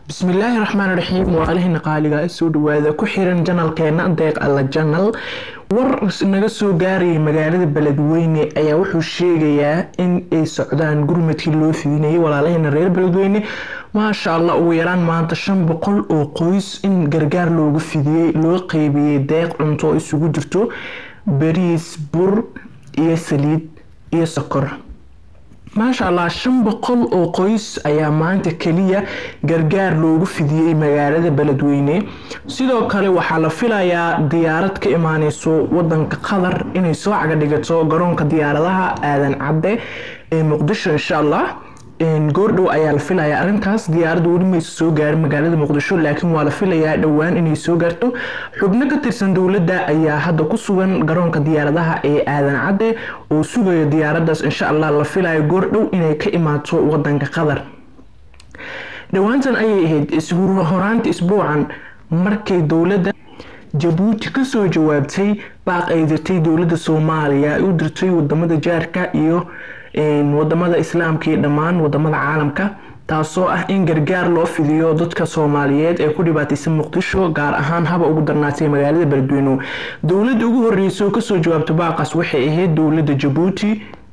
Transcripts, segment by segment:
bismillaahi raxmaan raxiim waa alihina qaaliga soo dhawaada ku xiran janalkeena deeq alla janal war naga soo gaarayay magaalada beledweyne ayaa wuxuu sheegayaa in ay socdaan gurmadkii loo fidinayay walaalahina reer beledweyne maasha allah ugu yaraan maanta shan boqol oo qoys in gargaar loogu fidiyey loo qeybiyey deeq cunto isugu jirto bariis bur iyo saliid iyo sokor maasha allah shan boqol oo qoys ayaa maanta keliya gargaar loogu fidiyey magaalada beledweyne sidoo kale waxaa la filayaa diyaarad ka imaaneyso wadanka qatar inay soo caga dhigato garoonka diyaaradaha aadan cadde ee muqdisho insha allah goordhow ayaa la filayaa arrintaas diyaaradda weli maysa soo gaarin magaalada muqdisho laakiin waa la filayaa dhowaan inay soo gaarto xubno ka tirsan dowladda ayaa hadda ku sugan garoonka diyaaradaha ee aadan cadde oo sugaya diyaaraddaas insha allah la filayo goordhow inay ka imaato wadanka qatar dhowaantan ayay ahayd horaanta isbuucan markay dowladda jabuuti kasoo jawaabtay baaq ay dirtay dowladda soomaaliya ay u dirtay wadamada jaarka iyo wadamada islaamka iyo dhammaan wadamada caalamka taasoo ah in gargaar loo fidiyo dadka soomaaliyeed ee ku dhibaataysan muqdisho gaar ahaan haba ugu darnaatay magaalada beledweyne dowladda ugu horeysa oo kasoo jawaabta baaqaas waxay ahayd dowladda jabuuti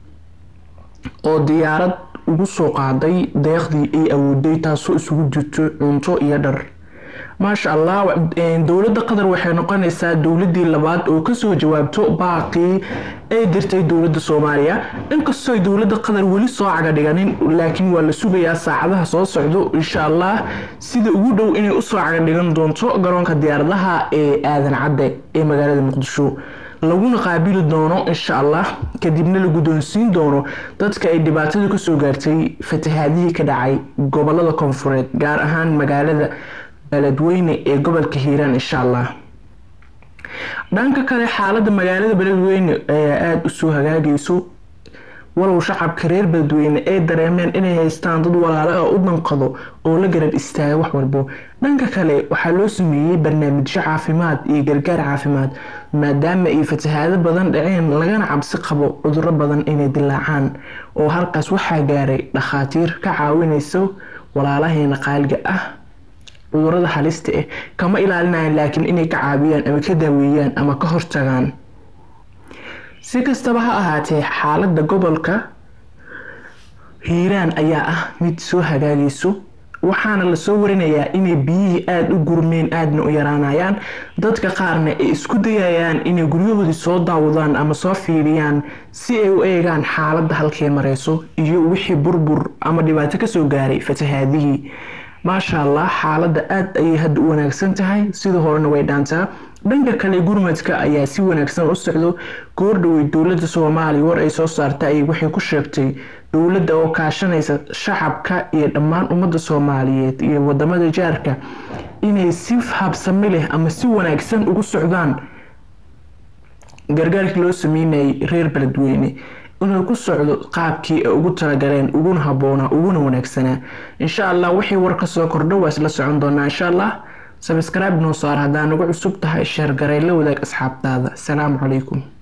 oo diyaarad ugu soo qaaday deeqdii ay awooday taasoo isugu jirto cunto iyo dhar maasha allah dowladda qatar waxay noqonaysaa dowladii labaad oo kasoo jawaabto baaqii ay dirtay dowladda soomaaliya inkastoo dowladda qatar weli soo caga dhiganin laakiin waa la sugayaa saacadaha soo socdo insha allah sida ugu dhow inay usoo caga dhigan doonto garoonka diyaaradaha ee aadan cadde ee magaalada muqdisho laguna qaabili doono insha allah kadibna la guddoonsiin doono dadka ay dhibaatada kasoo gaartay fatahaadihii ka dhacay gobolada koonfureed gaar ahaan magaalada beledweyne ee gobolka hiiraan insha allah dhanka kale xaalada magaalada beledweyne ayaa aada usoo hagaagayso walow shacabka reer beledweyne ay dareemeen inay haystaan dad walaalo ah u danqado oo la garab istaaga wax walbo dhanka kale waxaa loo sameeyey barnaamijyo caafimaad iyo gargaar caafimaad maadaama ay fatahaado badan dhaceen lagana cabsi qabo cuduro badan inay dilaacaan oo halkaas waxaa gaaray dhakhaatiir ka caawinayso walaalaheena qaaliga ah cudurada halista ah kama ilaalinayan laakiin inay ka caabiyaan ama ka daaweeyaan ama ka hortagaan si kastaba ha ahaatee xaalada gobolka hiiraan ayaa ah mid soo hagaagayso waxaana lasoo warinayaa inay biyihii aada u gurmeen aadna u yaraanayaan dadka qaarna ay isku dayayaan inay guryahoodii soo daawadaan ama soo fiiriyaan si ay u eegaan xaaladda halkay mareyso iyo wixii burbur ama dhibaato kasoo gaaray fatahaadihii maasha allah xaaladda aada ayay hadda u wanaagsan tahay sida horena way dhaantaa dhanka kale gurmadka ayaa si wanaagsan u socdo goordhowey dowladda soomaaliya war ay soo saarta ay waxay ku sheegtay dowladda oo kaashanaysa shacabka iyo dhammaan ummadda soomaaliyeed iyo wadamada jaarka inay si habsami leh ama si wanaagsan ugu socdaan gargaarkii loo sameynayay reer beledweyne inuu ku socdo qaabkii ay ugu talagaleen uguna haboonaa uguna wanaagsanaa insha allah wixii war kasoo kordho waa isla socon doonaa insha allah sabscribe noo saar haddaa nagu cusub tahay sheer garay la wadaag asxaabtaada asalaamu calaykum